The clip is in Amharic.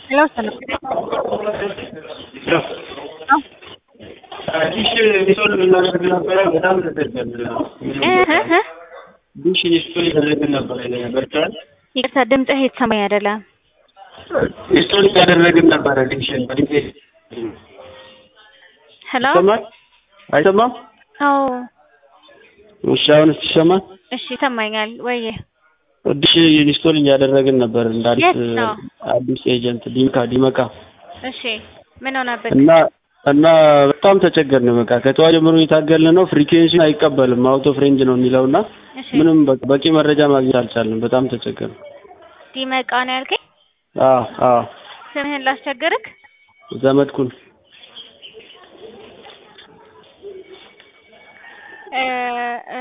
ሄሎ ሰላም ዲሽ ኢንስቶል ልናደርግ ነበረ። በጣም ተቸገርን። ዲሽ ኢንስቶል እያደረግን ነበረ ቨርቹዋል ይቅርታ ድምፅህ የተሰማኝ አይደለም። ኢንስቶል እያደረግን ነበረ ዲሽ በዲሽ ሄሎ ይሰማል? አይሰማም? አዎ እሺ፣ አሁንስ ይሰማል? እሺ ይሰማኛል። ወይዬ ዲሽ ኢንስቶል እያደረግን ነበር እንደ አዲስ የት ነው? አዲስ ኤጀንት ዲምካ ዲመካ እሺ ምን ሆነብህ? እና እና በጣም ተቸገርን። በቃ ከጠዋት ጀምሮ እየታገልን ነው። ፍሪኩዌንሲን አይቀበልም አውቶ ፍሬንጅ ነው የሚለውና እሺ ምንም በ- በቂ መረጃ ማግኘት አልቻልንም። በጣም ተቸገርን። ዲመቃ ነው ያልከኝ? አዎ አዎ ስምህን ላስቸግርክ? ዘመድኩን እ እ